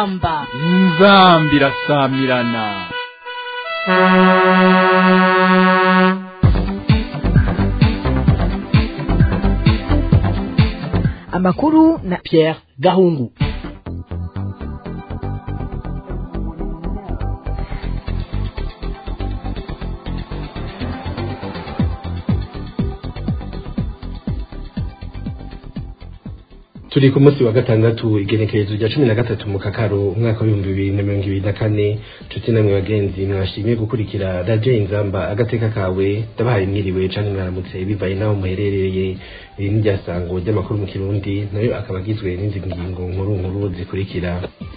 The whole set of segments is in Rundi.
inzamba inzambi irasamirana amakuru na Pierre Gahungu turi ku munsi wa gatandatu igenekerezo rya cumi na gatatu mu kakaro umwaka w'ibihumbi bibiri na mirongo ibiri na kane nshuti namwe bagenzi mwashimye gukurikira radiyo inzamba agateka kawe ndabahaye mwiriwe canke mwaramutse bivaye n'aho muherereye iri ni ryasango ry'amakuru mu kirundi nayo akaba agizwe n'izi ngingo nkuru nkuru zikurikira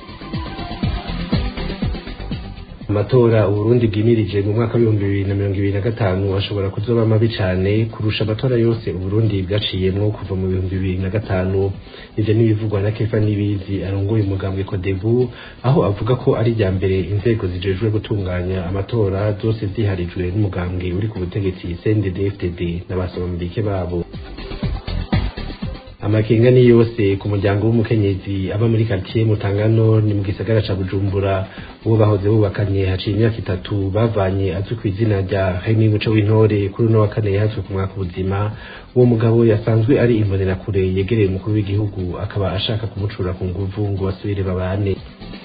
amatora uburundi bwimirije mu mwaka w'ibihumbi bibiri na mirongo ibiri na gatanu ashobora kuzoba mabi cane kurusha amatora yose uburundi bwaciyemwo kuva mu bihumbi bibiri na gatanu ivyo n'ibivugwa na kefa nibizi arongoye umugambwe kodebu aho avuga ko ari irya mbere inzego zijejwe gutunganya amatora zose ziharijwe n'umugambwe uri ku butegetsi cndd-fdd n'abasomambike babo amakenga ni yose ku muryango w'umukenyezi aba muri quartier Mutangano ni mu gisagara ca Bujumbura uwo bahoze bubakanye haciye imyaka itatu bavanye azwi ku izina rya Remy Muco w'intore kuri uno wa kane yahatswe ku mwaka ubuzima uwo mugabo yasanzwe ari imbonerakure yegereye umukuru w'igihugu akaba ashaka kumucura ku nguvu ngo basubire babane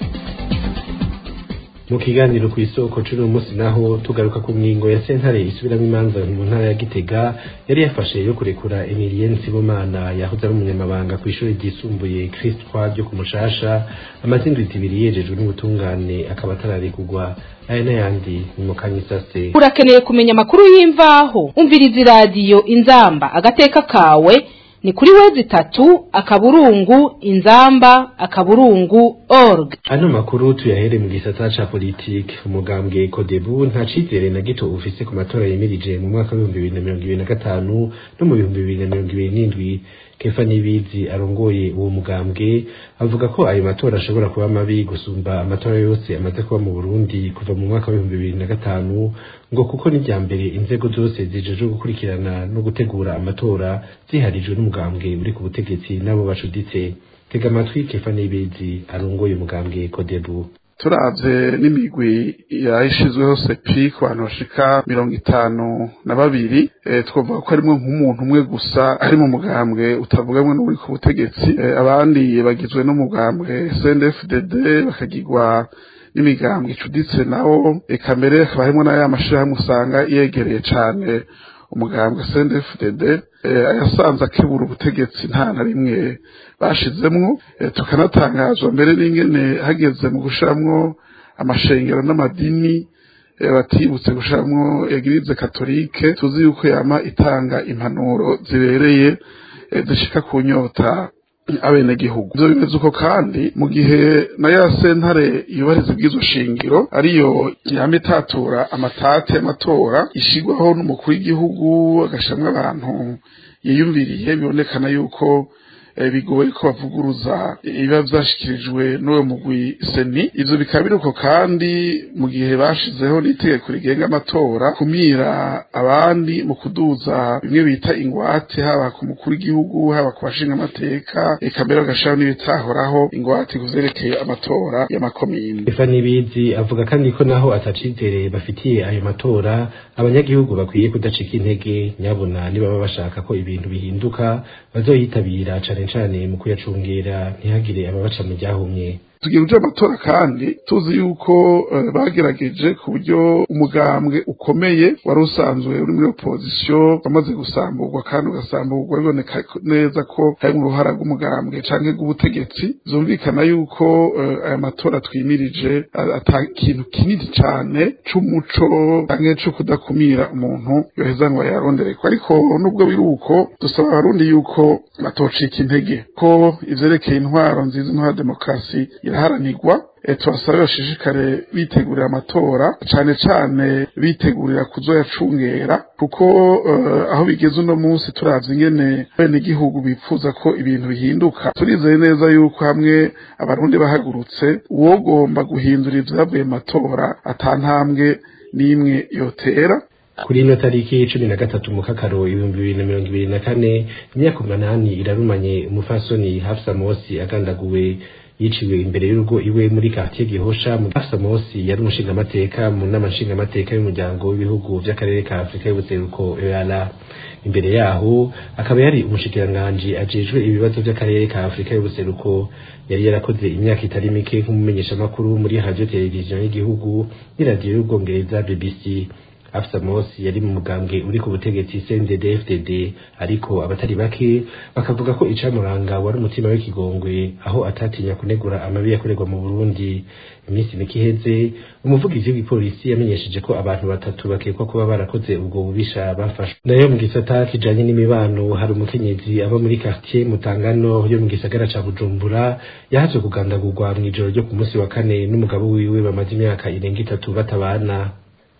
mu kiganiro ku isoko c'uno munsi naho tugaruka ku ngingo ya sentare isubiramwo imanza mu ntara ya gitega yari yafashe yo kurekura emilien sibomana yahoze ari umunyamabanga kw'ishuri ryisumbuye christ croix ryo ku mushasha amaze indwi zibiri yejejwe n'ubutungane akaba atararekurwa aya n'ayandi ni mu kanyisase urakeneye kumenya amakuru y'imvaho umviriza iradiyo inzamba agateka kawe ni kuri wezi itatu akaburungu inzamba akaburungu org ano makuru tuyahere mu gisata ca politike umugambwe kodebu nta cizere na gito ufise ku matora yemirije mu mwaka w'ibihumbi bibiri na mirongo ibiri na gatanu no mu bihumbi bibiri na mirongo ibiri n'indwi kefa nibizi arongoye uwo mugambwe avuga ko ayo matora ashobora kuba mabi gusumba amatora yose amaze kuba mu burundi kuva mu mwaka w'ibihumbi bibiri na gatanu ngo kuko n'irya mbere inzego zose zijejwe gukurikirana no gutegura amatora ziharijwe n'umugambwe uri ku butegetsi n'abo bacuditse tega amatwi kefa nibizi arongoye umugambwe kodebu turavye n'imigwi yayishizweho sepi ku bantu bashika mirongo itanu na babiri e, twavuga ko harimwo nk'umuntu umwe gusa ari mu mugambwe utavugamwe n'uri ku butegetsi e, abandi bagizwe n'umugambwe CNDD-FDD bakagirwa n'imigambwe icuditse nawo eka mbere hakaba harimwo n'aya mashirahamwe usanga yegereye cane umugambwe CNDD-FDD ayasanze akebura ubutegetsi nta na rimwe bashizemwo tukanatangazwa mbere n'ingene hageze mu gushiramwo amashengero n'amadini batibutse gushiramwo egirize katolike tuzi yuko yama itanga impanuro zibereye zishika ku nyota abenegihugu ivyo bimeze uko kandi mu gihe na ya sentare yubahiriza ibwizo shingiro ariyo yama itatura amatati y'amatora ishigwaho n'umukuru w'igihugu agashiramwo abantu yiyumviriye bibonekana yuko bigoye ko bavuguruza ibiba vyashikirijwe n'uwo mugwi seni ivyo bikaba biruko kandi mu gihe bashizeho n'itegeko rigenga amatora kumira abandi mu kuduza bimwe bita ingwate haba ku mukuru w'igihugu haba ku bashinga amateka eka mbere bagashiraho n'ibitahoraho ingwate kuvyerekeye amatora y'amakomine kefa nibizi avuga kandi ko naho atacizere bafitiye ayo matora abanyagihugu bakwiye kudacika intege nyabona nibaba bashaka ko ibintu bihinduka bazoyitabira cane cane mu kuyacungera ntihagire ababaca mu ryahumye tugiye kuja amatora kandi tuzi yuko uh, bagerageje ku buryo umugambwe ukomeye wari usanzwe uri muri opposition wamaze gusamburwa kandi ugasamburwa biboneka neza ko harimwo uruhara rw'umugambwe canke rw'ubutegetsi zumvikana yuko uh, aya matora twimirije ata kintu kinini cane c'umuco canke co kudakumira umuntu yoheza ngo yarondereko ariko nubwo biri uko dusaba abarundi yuko batocika intege ko ivyerekeye intwaro nziza intwaro demokarasi iraharanirwa tubasabe bashishikare bitegurira amatora cane cane bitegurira kuzoyacungera kuko aho bigeze uno munsi turavye ingene bene igihugu bipfuza ko ibintu bihinduka turizeye neza yuko hamwe abarundi bahagurutse uwogomba guhindura ivyavuye mu matora ata ntambwe n'imwe yotera kuri ino tariki cumi na gatatu mu kakaro ibihumbi bibiri na mirongo ibiri na kane imyaka umunani irarumanye umufasoni hafsa mosi agandaguwe yiciwe imbere y'urugo iwe muri quartier Gihosha mu Samosi yari umushingamateka mu nama nshingamateka y'umuryango w'ibihugu vy'akarere ka Afrika y'ubuseruko EALA imbere yaho akaba yari umushikiranganji ajejwe ibibazo vy'akarere ka Afrika y'ubuseruko yari yarakoze imyaka itari mike nk'umumenyeshamakuru muri radio televiziyo y'igihugu n'iradiyo y'ubwongereza BBC Afsa Mosi yari mu mugambwe uri ku butegetsi CNDD-FDD ariko abatari bake bakavuga ko icamuranga wari umutima w'ikigongwe aho atatinya kunegura amabi yakorerwa mu Burundi iminsi mike iheze umuvugizi w'igipolisi yamenyesheje ko abantu batatu bakekwa kuba barakoze ubwo bubisha bafashwe nayo mu gisata kijanye n'imibano hari umukenyezi aba muri quartier Mutangano yo mu gisagara ca Bujumbura yahaje kugandagurwa mw'ijoro ryo ku munsi wa kane n'umugabo wiwe bamaze imyaka irenga itatu batabana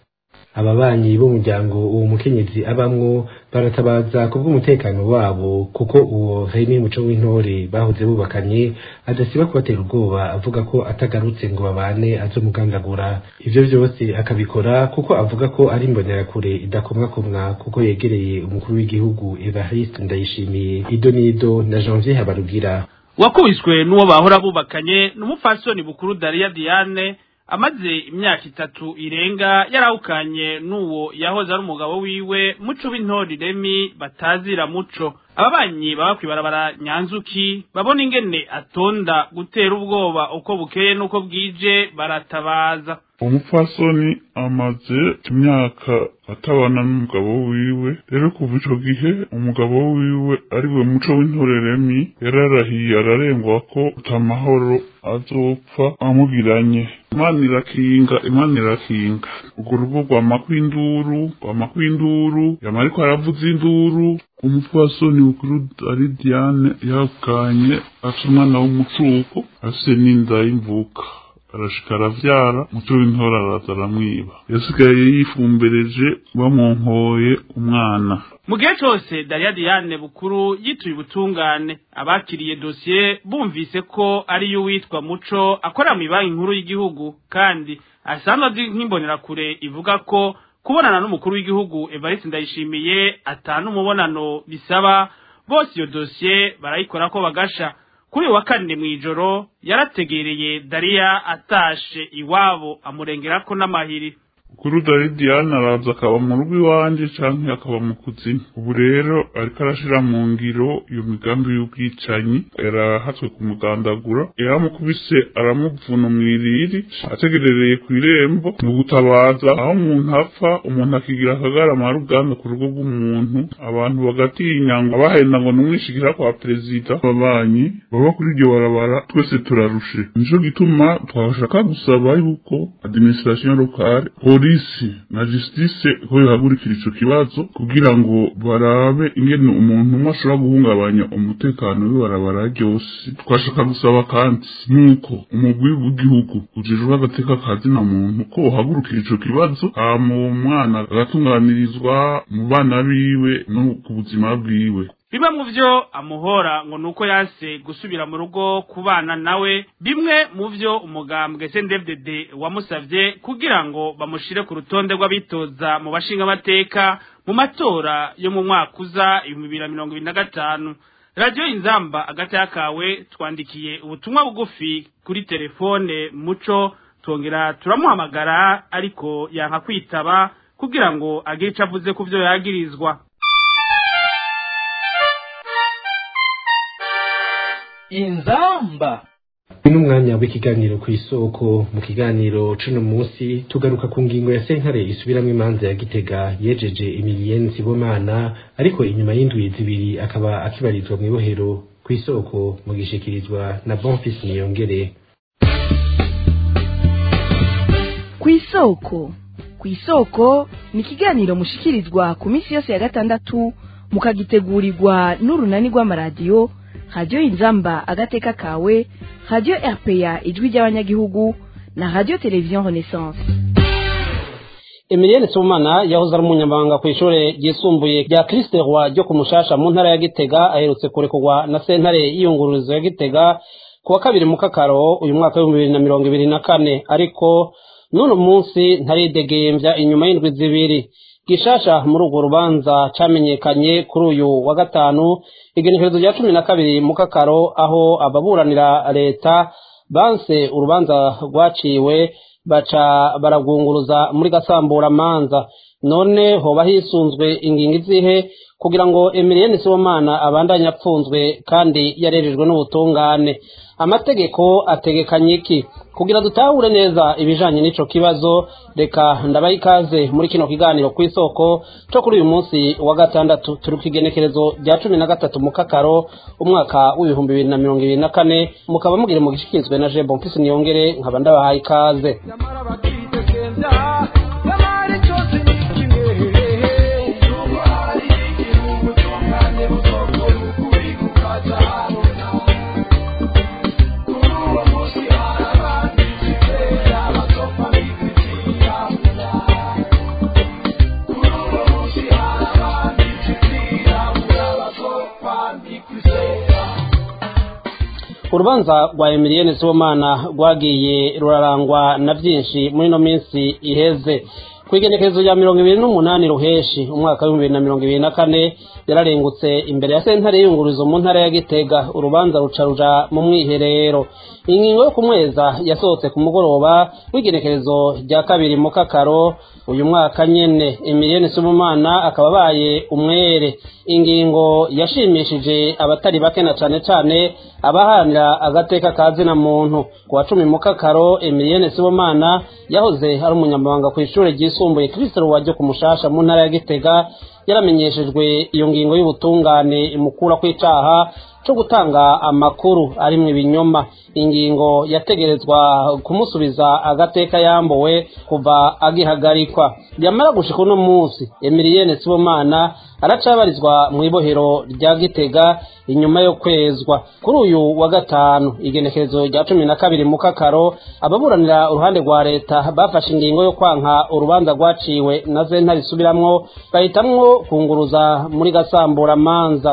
ababanyi b'umuryango uwo mukenyezi abamwo baratabaza kubw'umutekano wabo kuko uwo Remy Muco w'intore bahoze bubakanye adasiba kubatera ubwoba avuga ko atagarutse ngo babane azomugandagura ivyo vyose akabikora kuko avuga ko ari imbonerakure idakomwakomwa kuko yegereye umukuru w'igihugu Evariste Ndayishimiye Ido Nido na Janvier Habarugira wakubiswe n'uwo bahora bubakanye n'umupfasoni bukuru Daria Diane amaze imyaka itatu irenga yarawukanye n'uwo yahoze ari umugabo wiwe muco w'intori remi batazira muco ababanyi baba kwibarabara nyanzuki babona ingene atonda gutera ubwoba uko bukeye n'uko bwije baratabaza umupfasoni amaze imyaka atabana n'umugabo wiwe rero kuva ico gihe umugabo wiwe ariwe muco w'intoreremi yararahiye ararengwa ko utamahoro azopfa amugiranye imana irakinga imana irakinga urwo rugo rwama kw'induru rwama kw'induru yama ariko aravuza induru umupfasoni mukuru ari diane yakanye afite umwana w'umucuko afise n'inda y'imvuka arashika aravyara muco w'intora araza aramwiba yasigaye yifumbereje bamwonkoye umwana mu gihe cose Daria Diane bukuru yituye ubutungane abakiriye dosiye bumvise ko ari yo witwa muco akora mu banki nkuru y'igihugu kandi asanzwe azi nk'imbonerakure ivuga ko kubonana n'umukuru w'igihugu Evariste Ndayishimiye atanu umubonano bisaba bose iyo dosiye barayikora ko bagasha kuri uyu wa kane mw'ijoro yarategereye Daria atashe iwabo amurengerako n'amahiri kuri dari diane araza akaba mu rugo iwanje canke akaba mu kuzimu ubu rero ariko arashira mu ngiro iyo migambi y'ubwicanyi yarahatswe kumugandagura yaramukubise aramuvuna mw'iriri ategerereye kw'irembo ni ugutabaza aho umuntu apfa umuntu akigira akagarama ruganda ku rugo rw'umuntu abantu bagatinya ngo abahenda ngo numwishikira kwa perezida babanyi baba kuri iryo barabara twese turarushe nico gituma twashaka gusaba yuko administration locale polisi na justice ko yohagurikira ico kibazo kugira ngo barabe ingene umuntu umwe ashobora guhungabanya umutekano w'ibarabara ryose twashaka gusaba kandi nuko umugwi w'igihugu ujejwe agateka kazi na muntu ko wohagurukira ico kibazo hama uwo mwana agatunganirizwa mu bana biwe no ku buzima bwiwe bimwe mu vyo amuhora ngo nuko yase gusubira mu rugo kubana nawe bimwe mu vyo umugambwe CNDD wamusavye kugira ngo bamushire ku rutonde rw'abitoza mu bashinga amateka mu matora yo mu mwaka uza ibihumbi bibiri na mirongo ibiri na gatanu radiyo inzamba agati kawe twandikiye ubutumwa bugufi kuri telefone muco twongera turamuhamagara ariko yanka kwitaba kugira ngo agire ico avuze ku vyo yagirizwa inzamba uyu ni umwanya w'ikiganiro ku isoko mu kiganiro cuno munsi tugaruka ku ngingo ya sentare isubiramwo imanza ya gitega yejeje emiliyeni nsibomana ariko inyuma y'indwi zibiri akaba akibarizwa mu ibohero ku isoko mu gishikirizwa na bonfisi niyongere ku isoko ku isoko ni ikiganiro mushikirizwa ku minsi yose ya gatandatu mukagitegurirwa n'urunani rw'amaradiyo radiyo inzamba agateka kawe radiyo rpa ijwi ry'abanyagihugu na radiyo televiziyo renaissance Emilienne Sumana yahoze ari umunyamabanga ku ishure ryisumbuye rya Christ Roi ryo ku Mushasha mu ntara ya Gitega aherutse kurekurwa na sentare y'iyungururizo ya Gitega ku wa kabiri mu kakaro uyu mwaka w'ibihumbi bibiri na mirongo ibiri na kane ariko n'uno munsi ntaridegembya inyuma y'indwi zibiri gishasha muri urwo rubanza camenyekanye kuri uyu wa gatanu igenekerezo rya cumi na kabiri mu kakaro aho ababuranira leta banse urubanza rwaciwe baca baragwunguruza muri gasamburamanza none hoba hisunzwe ingingo izihe kugira ngo Emilienne Sibomana abandanye apfunzwe kandi yarerejwe n'ubutungane amategeko ategekanye iki kugira dutahure neza ibijanye n'ico kibazo reka ndabaha ikaze muri kino kiganiro ku isoko co kuri uyu munsi wa gatandatu turi ku igenekerezo rya cumi na gatatu mu kakaro umwaka w'ibihumbi bibiri na mirongo ibiri na kane mukaba mugire mu gishikirizwe na je bonfisi niyongere nkaba ndabahaye ikaze urubanza rwa Emilienne Sibomana rwagiye rurarangwa na byinshi muri ino minsi iheze ku igenekerezo rya mirongo ibiri n'umunani ruheshi umwaka w'ibihumbi bibiri na mirongo ibiri na kane yararengutse imbere ya sentare y'iyungurizo mu ntara ya gitega urubanza ruca ruja mu mwiherero ingingo yo kumweza yasohotse ku mugoroba w'igenekerezo rya kabiri mu kakaro uyu mwaka nyene Emilienne Sibomana akaba abaye umwere ingingo yashimishije abatari bake na cane cane abahanira agateka ka zina muntu ku wa cumi mu kakaro Emilienne Sibomana yahoze ari umunyamabanga ku ishure ryisumbuye Kristo rwajyo ku mushasha mu ntara ya Gitega yaramenyeshejwe iyo ngingo y'ubutungane imukura kw'icaha cyo gutanga amakuru arimwo ibinyoma ingingo yategerezwa kumusubiza agateka yambuwe kuva agihagarikwa yamara gushika uno munsi Emilienne Sibomana aracabarizwa mu ibohero rya Gitega inyuma yo kwezwa kuri uyu wa gatanu igenekerezo rya cumi na kabiri mu kakaro ababuranira uruhande rwa leta bafashe ingingo yo kwanka urubanza rwaciwe na zentare isubiramwo bahitamwo kunguruza muri gasamburamanza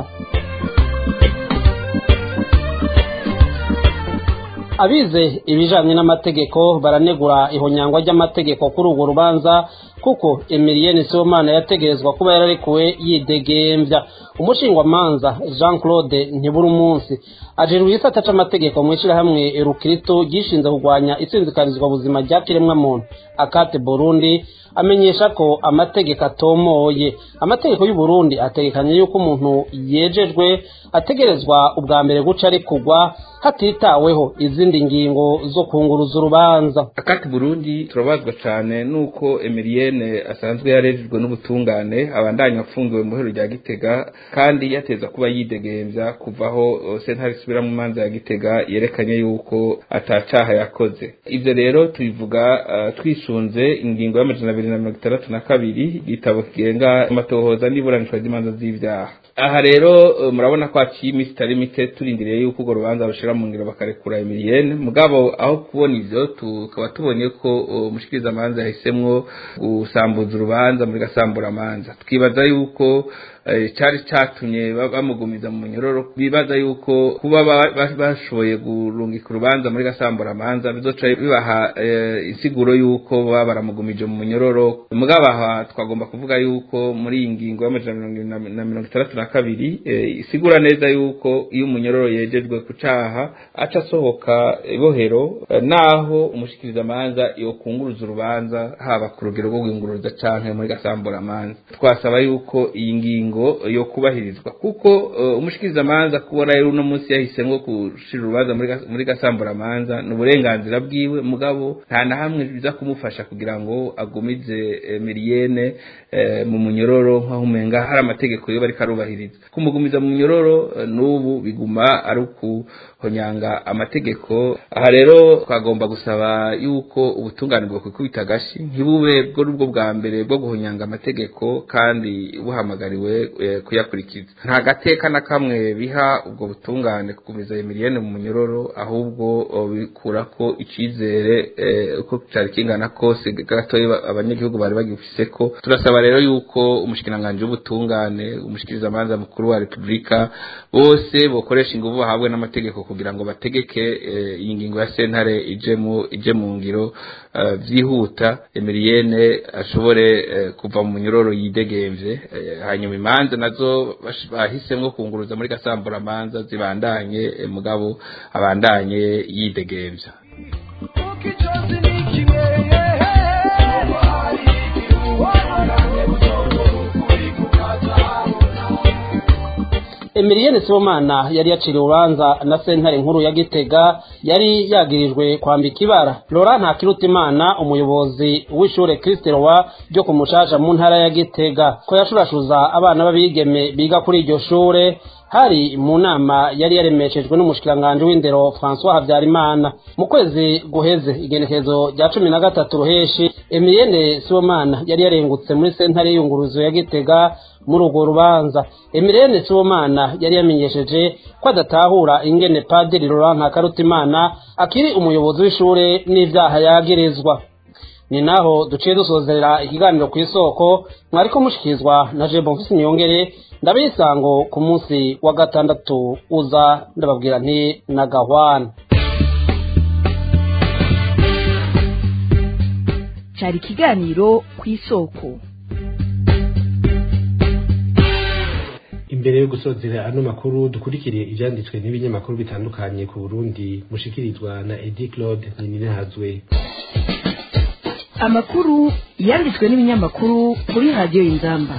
abize ibijanye n'amategeko baranegura ihonyangwa ry'amategeko kuri urwo rubanza kuko Emilienne Sibomana yategerezwa kuba yararekuwe yidegembya umushingwamanza Jean Claude ntiburi umunsi ajejwe igisata c'amategeko mu ishirahamwe Rukristo gishinze kurwanya itsinzikarizwa buzima rya kiremwa muntu akate Burundi amenyesha ko amategeko atomoye amategeko y'u Burundi ategekanye yuko umuntu yejejwe ategerezwa ubwa mbere guca arekurwa hatitaweho izindi ngingo zo kunguruza urubanza akati Burundi turabazwa cyane nuko Emilienne asanzwe yarejejwe n'ubutungane abandanya afungiwe mu hero rya Gitega kandi yateza kuba yidegembya kuvaho sentare isubira mu manza ya Gitega yerekanye yuko atacaha yakoze ivyo rero tubivuga uh, twisunze ingingo y'amajana abiri na mirongo itandatu na kabiri igitabo kigenga amatohoza n'iburanishwa ry'imanza z'ivyaha aha rero murabona ko haciye iminsi itari mike turindiriye yuko urwo rubanza rushira mu ngiro bakarekura Emilienne mugabo aho kubona ivyo tukaba tubonye ko umushikirizamanza yahisemwo gusambuza urubanza muri gasamburamanza twibaza yuko cyari cyatumye bamugumiza mu munyororo bibaza yuko kuba bashoboye gurungika urubanza muri gasamburamanza bizoca bibaha insiguro yuko baba baramugumije mu munyororo mugabo aha twagomba kuvuga yuko muri iyi ngingo y'amajana na mirongo itandatu na kabiri isigura neza yuko iyo umunyororo yejejwe ku caha aca asohoka ibohero naho umushikirizamanza yokunguruza urubanza haba ku rugero rwo guhinguruza canke muri gasamburamanza twasaba yuko iyi ngingo yo kubahirizwa kuko umushikirizamanza kubona rero uno munsi yahisemwo gushira urubanza muri gasamburamanza ni uburenganzira bwiwe mugabo nta na hamwe biza kumufasha kugira ngo agumize Emilienne mu munyororo nk'aho umenga hari amategeko yo bariko arubahiriza kumugumiza mu munyororo n'ubu biguma ari ukuhonyanga amategeko aha rero twagomba gusaba yuko ubutungane bwo kwikubita agashi ntibube bwo nubwo bwa mbere bwo guhonyanga amategeko kandi buhamagariwe kuyakurikiza nta gateka na kamwe biha ubwo butungane kugumiza Emilienne mu munyororo ahubwo bikura ko icizere uko cyari kingana kose gatoya abanyagihugu bari bagifise ko turasaba rero yuko umushikiranganje w'ubutungane umushikirizamanza mukuru wa Republika bose bokoresha ingufu bahabwe n'amategeko kugira ngo bategeke eh, iyi ngingo ya sentare ije mu ije mu ngiro eh, vyihuta Emilienne ashobore eh, kuva mu nyororo yidegemvye eh, hanyuma imanza nazo bash- bahisemwo kunguruza muri gasambura manza zibandanye eh, mugabo abandanye yidegemvya Emilienne Sibomana yari yaciriwe urubanza na sentare nkuru ya Gitega yari yagirijwe kwambika ibara Laurent Ntakirutimana umuyobozi w'ishure Christ Roi ryo ku Mushasha mu ntara ya Gitega ko yashurashuza abana b'abigeme biga kuri iryo shure hari mu nama yari yaremeshejwe n'umushikiranganje w'indero François Havyarimana mu kwezi guheze igenekezo rya cumi na gatatu ruheshi Emilienne Sibomana yari yarengutse muri sentare y'iyunguruzo ya Gitega muri urwo rubanza Emilienne Sibomana yari yamenyesheje ko adatahura ingene Padiri Laurent Ntakarutimana akiri umuyobozi w'ishure n'ivyaha yagirizwa ni naho duciye dusozera ikiganiro ku isoko mwariko mushikirizwa na je bonfisi nyongere ndabisango ku munsi wa gatandatu uza ndababwira nti na gahwana cyari ikiganiro ku isoko imbere yo gusozera ano makuru dukurikire ivyanditswe n'ibinyamakuru bitandukanye ku Burundi mushikirizwa na Edi Claude Nininahazwe amakuru yanditswe n'ibinyamakuru kuri radiyo y'inzamba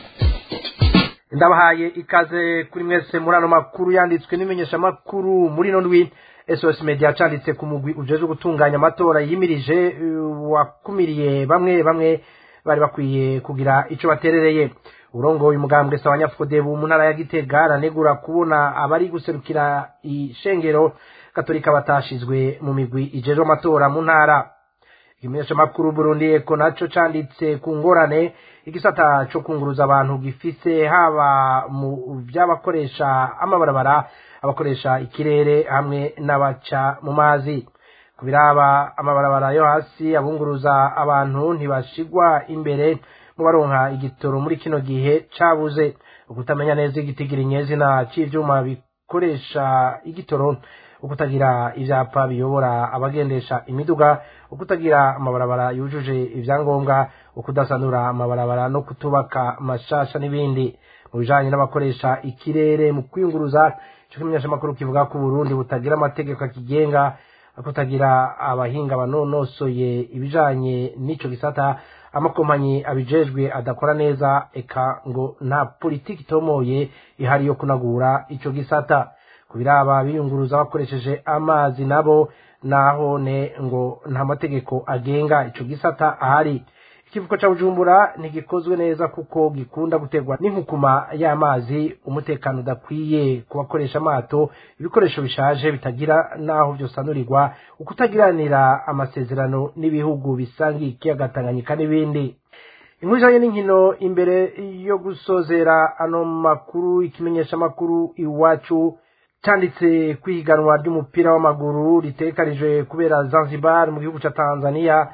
ndabahaye ikaze kuri mwese muri ano makuru yanditswe n'imenyeshamakuru muri ino ndwi sos media canditse ku mugwi ujejwe gutunganya amatora yimirije uh, wakumiriye bamwe bamwe bari bakwiye kugira ico baterereye urongoye umugambwe sabanyafudebu mu ntara ya gitega aranegura kubona abari guserukira ishengero katolika batashizwe mu migwi ijejwe amatora mu ntara ikimenyeshamakuru burundi eko naco canditse ku ngorane igisata co kunguruza abantu gifise haba mu vy'abakoresha amabarabara abakoresha ikirere hamwe n'abaca mu mazi ku biraba amabarabara yo hasi abunguruza abantu ntibashigwa imbere mu baronka igitoro muri kino gihe cabuze ukutamenya neza igitigiri nyezina c'ivyuma bikoresha igitoro ukutagira ivyapa biyobora abagendesha imiduga ukutagira amabarabara yujuje ivyangombwa ukudasanura amabarabara no kutubaka mashasha n'ibindi mu bijanye n'abakoresha ikirere mu kwiyunguruza ico kimenyeshamakuru kivuga ko Burundi butagira amategeko akigenga kutagira abahinga banonosoye ibijanye n'ico gisata amakompanyi abijejwe adakora neza eka ngo nta politiki itomoye ihari yo kunagura ico gisata kubiraba biyunguruza bakoresheje amazi nabo naho ne ngo nta mategeko agenga ico gisata ahari ikivuko ca bujumbura ntigikozwe neza kuko gikunda guterwa n'inkukuma y'amazi umutekano udakwiye ku bakoresha amato ibikoresho bishaje bitagira n'aho vyosanurirwa ukutagiranira amasezerano n'ibihugu bisangiye ikiyaga tanganyika n'ibindi inkuru ijanye n'inkino imbere yo gusozera ano makuru ikimenyesha makuru iwacu canditse kwihiganwa ry'umupira w'amaguru ritegekanijwe kubera Zanzibar mu gihugu ca Tanzania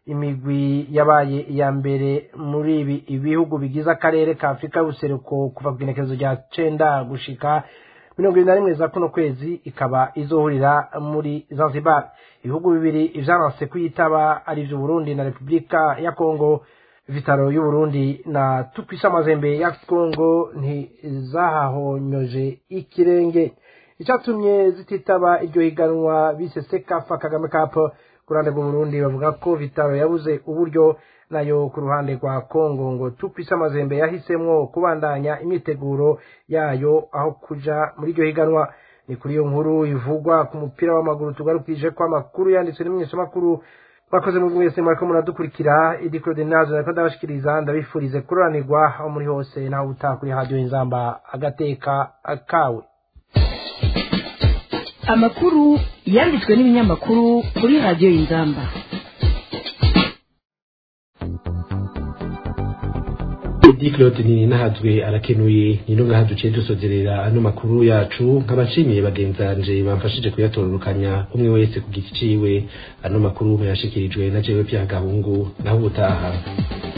imigwi yabaye iya mbere muri ibi ibihugu bigize akarere ka Afrika y'ubuseruko kuva ku igenekerezo rya cenda gushika mirongo irindwi na rimwe za kuno kwezi ikaba izohurira muri Zanzibar ibihugu bibiri ivyanse kuyitaba ari vyo Burundi na Repubulika ya Kongo vitaro y'uburundi na tukwisa amazembe ya kongo ntizahahonyoje ikirenge icyatumye zititaba iryo higanwa bise sekafa kagame cup ku ruhande rw'uburundi bavuga ko vitaro yabuze uburyo nayo ku ruhande rwa kongo ngo tukwise amazembe yahisemwo kubandanya imyiteguro yayo aho kuja muri iryo higanwa ni kuri iyo nkuru ivugwa ku mupira w'amaguru tugarukije ko amakuru yanditswe n'imenyeshamakuru mwakoze mu mwese mwariko muradukurikira idi claude nazo nariko ndabashikiriza ndabifurize kuroranirwa aho muri hose naho utaha kuri radiyo inzamba agateka kawe amakuru yanditswe n'ibinyamakuru kuri radiyo y'inzamba Edi Claude ni nahazwe arakenuye ni no ngaha duciye dusozerera ano makuru yacu nkabashimiye bagenzanje bamfashije kuyatororukanya umwe wese ku giti ciwe ano makuru yashikirijwe na jewe Pierre Gahungu naho ubutaha